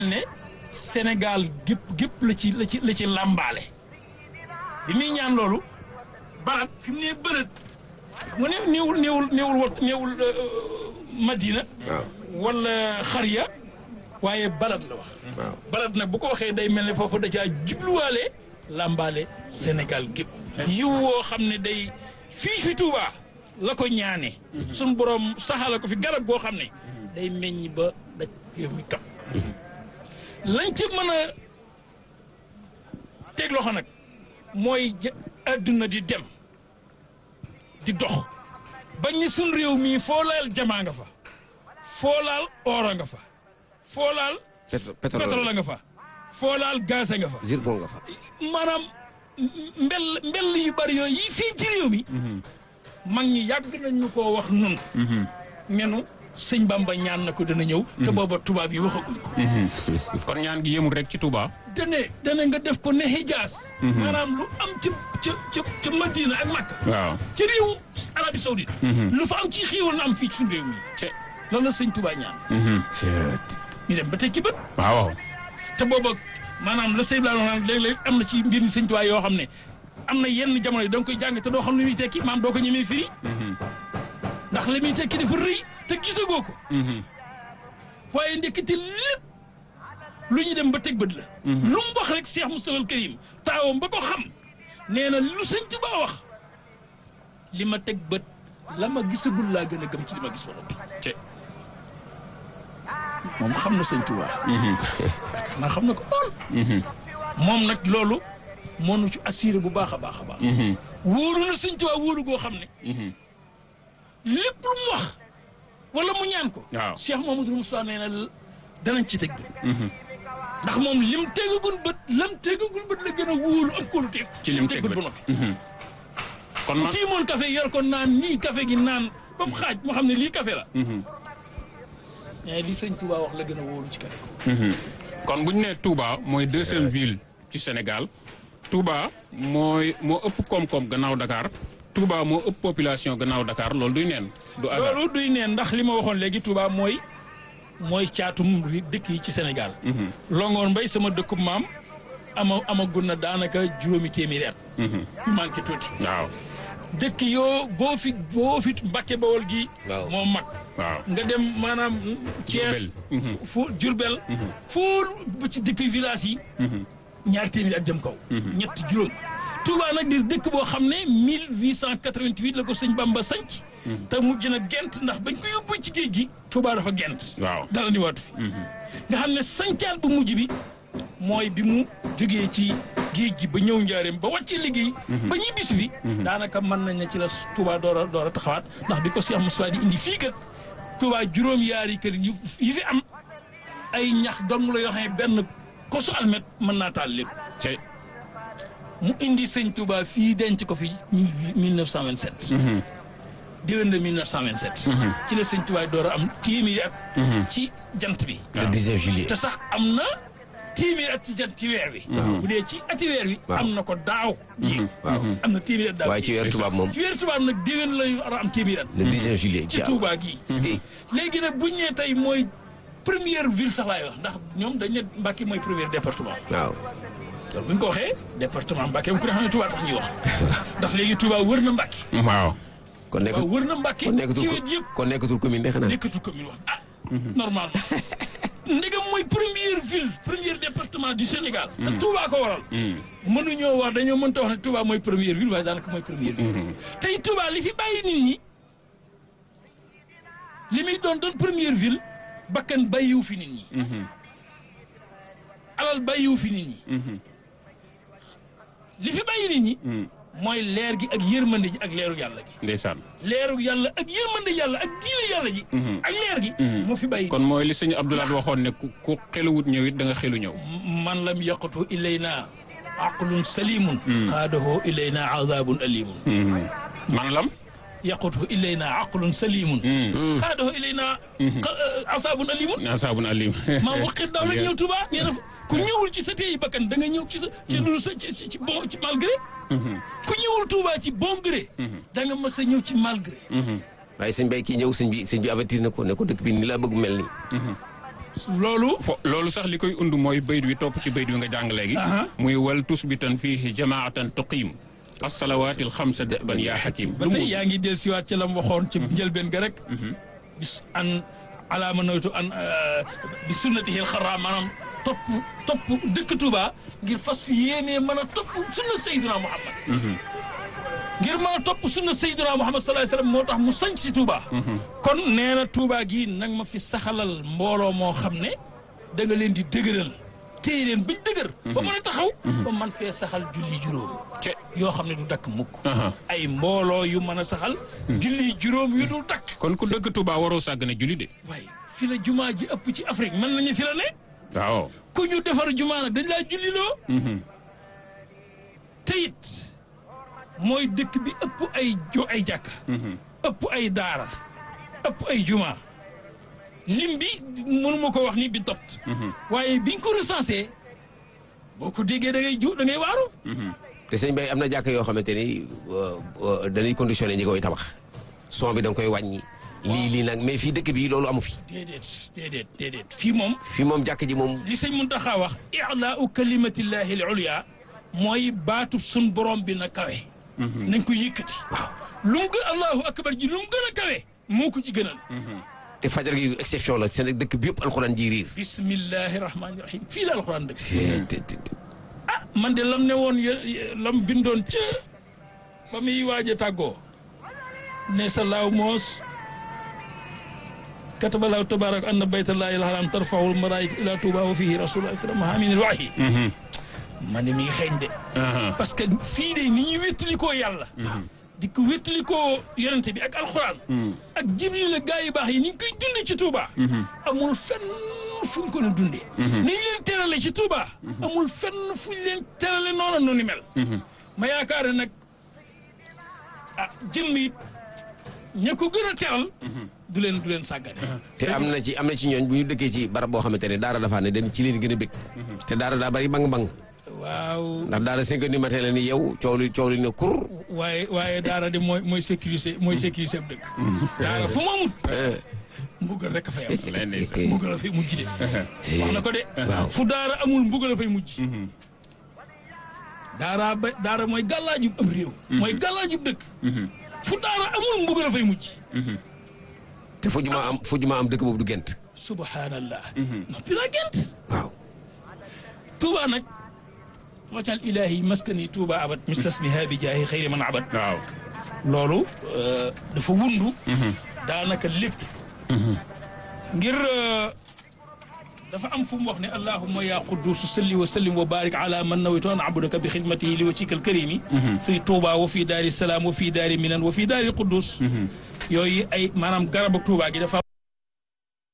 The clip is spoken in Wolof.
ne Sénégal gépp gépp la ci la ci la ci làmbaale bi muy ñaan loolu barat fi mu nee bërët mu ne néewul néewul néewul wat néewul Madina waaw wala xariya waaye balad la wax waaw balad nag bu ko waxee day mel ne foofu da caa jubluwaale làmbaale Sénégal gépp yiw woo xam ne day fii fi Touba la ko ñaane suñu borom saxala ko fi garab goo xam ne day meññ ba daj réew mi kam lañ ci mën a teg loxo nag mooy ja- àdduna di dem di dox bañ ni suñ réew mii foo laal jamaa nga fa foo laal oora nga fa foo laal Pétro- pétrole pétrole nga fa foo laal gaz nga fa zircon nga fa maanaam mbell mbell yu bari yooyu yi fii ci réew mi mag ñi yàgg nañ ñu koo wax nun menu sëñ Bamba ñaan na ko dana ñëw te booba tubaab yi waxaguñ ko kon ñaan gi yemul rek ci Touba. dane dane nga def ko ne Hijaas maanaam lu am ca ca ca ca Madina ak Makka waaw. ci réewu Arabie Saoudite lu fa am ci xéewal na am fii ci suñu réew mi ce loolu la sëñ Touba ñaan ñu dem ba tekki bët waaw. te booba maanaam la sëñ Blanc naan léeg-léeg am na ci mbir mi sëñ Touba yoo xam ne am na yenn jamono yi da nga koy jàng te doo xam ne muy tekki maam doo ko ñemee firi ndax li muy tekki dafa rëy te gisagoo ko waaye ndekete lépp lu ñu dem ba teg bët la lu mu wax rek Cheikh Moustapha al Karim taawam ba ko xam nee na lu sëñ Touba wax li ma teg bët la ma gisagul laa gën a gëm ci li ma gis ba noppi ce moom xam na sëñ Touba yaakaar naa xam na ko lool moom nag loolu moo nu ci assuré bu baax a baax a baax wóoru na sëñ Touba wóoru goo xam ne lépp lu mu wax wala mu ñaan ko waaw. Cheikh Mamadou Moussa nee na danañ ci teg bët ndax moom lim tegagul bët lam tegagul bët la gën a wóolu am kóolu teef ci lim teg ba bët. noppi kon bu man tiimoon café yor ko naan nii café gi naan ba mu xaaj moo xam ne lii café la mais li sëñ Touba wax la gën a wóolu ci café kon bu ñu nee Touba mooy deuxième ville ci Sénégal Touba mooy moo ëpp koom-koom gannaaw Dakar Touba moo ëpp population gannaaw Dakar loolu duy neen du hasard. loolu duy neen ndax li ma waxoon léegi Touba mooy mooy caatum ri- dëkk yi ci Sénégal. Longoor Mbay sama dëkkub maam ama amagun na daanaka juróomi téeméeri at. yu manqué tuuti. waaw dëkk yoo boo fi boo fi Mbàkke Bawol gi. Waaw. moo mag. waaw. nga dem maanaam Thiès. Diourbel. fu Diourbel. foo ba ci dëkk village yi. ñaari téeméeri at jëm kaw. ñett juróom. Touba nag di dëkk boo xam ne 1888 la ko sëñ Bamba sanc te mujj na gent ndax bañ ko yóbbu ci géej gi. Touba dafa gent. waaw. dara ni waatu fi. nga xam ne sancaat bu mujj bi mooy bi mu jógee ci géej gi ba ñëw njaareem ba wàccee liggéey. ba ñibbisi fi. daanaka mën nañ ne ci la Touba door a door a taxawaat ndax bi ko Cheikh Moussa di indi fii kat Touba juróom-yaari kër yu yi fi am ay ñax dong la yoo xam ne benn kosu almet mën naa taal lépp. ce mu indi sëñ Touba fii denc ko fi mille neuf cent vingt sept. déwén de mille neuf cent vingt sept. ci la sëñ Touba door a am téeméeri at. ci jant bi. le 19 juillet te sax am na téeméeri at ci jant ci weer wi. bu dee ci ati weer wi. Waaw. am na ko daaw. ji waaw am na téeméeri at daaw. waaye ci weer tubaab moom ci weer tubaab nag déwén la war a am téeméeri at. le 19 juillet ci Touba gii. ski léegi nag buñ nee tey mooy première ville sax laay wax ndax ñoom dañ ne Mbacké mooy premier département. waaw loolu bu ñu ko waxee département Mbacké mu ko xam ne Touba tax ñuy wax ndax léegi Touba wër na Mbacké. waaw. kon nekk waaw wër na Mbacké kon nekkatul ci ko- wet yëpp kon nekkatul commune de xanaa nekkatul commune wax ah. normalement ndegam mooy première ville premier département du Sénégal. te Touba ko waral. mënuñoo wax dañoo mënta wax ne Touba mooy première ville waaye daanaka mooy première ville. tey Touba li fi bàyyi nit ñi li muy doon doon première ville bakkan bàyyiwu fi nit ñi. alal bàyyiwu fi nit ñi. li fi bàyyi nit ñi. mooy leer gi ak yërmande ji ak leeru yàlla gi. ndeysaan. leeru yàlla ak yërmande yàlla ak diine yàlla ji. ak leer gi. moo fi bàyyi. kon mooy li sëñ Abdoulaye waxoon ne ku ku xeluwut ñëw it da nga xelu ñëw. man lam yaqatu ilayna aqlun salimun qaadahu ilayna azabun alimun man lam. yaqatu ilayna aqlun salimun qaadahu ilayna azabun alimun asaabun alim. maa waqit daaw la ñëw Tuba nee na ku ñëwul ci sa teeyi bakkan da nga ñëw ci sa ci lu sa ci ci bon ci malgré ku ñëwul Tuba ci bon gré da nga mës a ñëw ci malgré waaye sëñ bay kii ñëw sëñ bi sëñ bi avertir na ko ne ko dëkk bi ni laa bëgg mel nii loolu fo loolu sax li koy und mooy bayt wi topp ci bayt wi nga jàng léegi Aha. muy wal tusbitan fiihi jamaatan tuqiim assalawaatil xamsa ban yaa xakim ba tey yaa ngi del siwaat ci la mu waxoon ci njëlbeen ga rek bis an alaama nawtu an euh, bi sunnatihi alxara maanaam topp topp dëkk Touba ngir fas fi yéenee mën a topp sunna Seydina Muhammad ngir mën a topp sunna Seydina Muhammad sallallahu alayhi wasallam moo tax mu sañ si Touba kon nee na Touba gii nag ma fi saxalal mbooloo moo xam ne da nga leen di dëgëral téye leen bañ dëgër ba mën a taxaw ba man fee saxal julli juróom ce yoo xam ne du dakk mukk Aha. ay mbooloo yu mën a saxal julli juróom yu dul dakk kon ku dëkk Touba waroo sàggane julli de waaye fi la jumaa ji ëpp ci Afrique mën nañu fi la ne waaw ku ñu defar jumaa nag dañ laa julliloo te it mooy dëkk bi ëpp ay jo ay jàkka ëpp ay daara ëpp ay jumaa lim bi mënuma ko wax ni bi dopt waaye biñ ko recensé boo ko déggee da ngay ju da ngay waaru te sëñ Bay am na jàkk yoo xamante ni euh, euh, dañuy conditionné ñi koy tabax son bi da nga koy wàññi lii lii nag mais fii dëkk bi loolu amu fi déedéet déedéet déedéet fii moom fii moom jàkk ji moom li sëñ Muntaxa wax i'laa'u kalimatillahi al-ulya mooy baatu sun borom bi na kawe nañ ko yëkkati waaw lu mu gën allahu akbar ji lu mu gën a kawe moo ko ci gënal te fajar gi exception la seen dëkk bi yëpp alxuraan ji riir bismillahi rahmaani rahim fii la alxuraan dëgg te- te- te- ah man de lam ne woon ye- lam bindoon ca ba muy waaj a tàggoo ne sa laaw moos katabalaahu tabarak anna baytallahi alharam tarfaul malaika ila touba wa fihi rasulullah sallam haminil waahi man de mi ngi xeeñ de Aha. parce que fii de ni ñuy wéttalikoo yàlla di ko wéttalikoo yonente bi ak alxuraan ak jibril ak gaa yu baax yi ni ñu koy dundee ci Touba amul fenn fu ñu ko doon dundee ni ñu leen terale ci Touba amul fenn fu ñu leen terale noonu nu ni mel ma yaakaar ne nag ah jëmm it ña ko gën a teral du leen du leen sàggane te am na ci am na ci ñooñ bu ñu dëkkee ci barab boo xamante ne daara dafaa ne dem ci leen gën a bëgg te daara daa bari bang-bang waaw ndax daara cinq heures du matin la ni yow coow li coow li ne kur waaye waaye daara de mooy mooy sécurité mooy sécurité ab dëkk daara fu mu amut mbugal rek a fay am lay ndeysaan. mbugal a fay mujj de wax na ko de Waaw. fu daara amul mbugal a fay mujj daara ba daara mooy gàllaajub am réew mooy gàllaajub dëkk fu daara amul mbugal a fay mujj te fu juma am fu juma am dëkk boobu du gent subhanallah noppi naa gent waaw tuuba nag waccal ilahi maskani tuuba abad mistasmiha bi jaahi xayri man abad waaw loolu dafa wundu daanaka lépp ngir dafa am fu mu wax ne allahumma ya quddus salli wa sallim wa barik ala man nawaytu an abudaka bi xidmatihi li wajhika alkarimi fii tuuba wa fii daari salaam wa fii daari minan wa fii daari quddus yooyu ay maanaam garabu tuuba gi dafa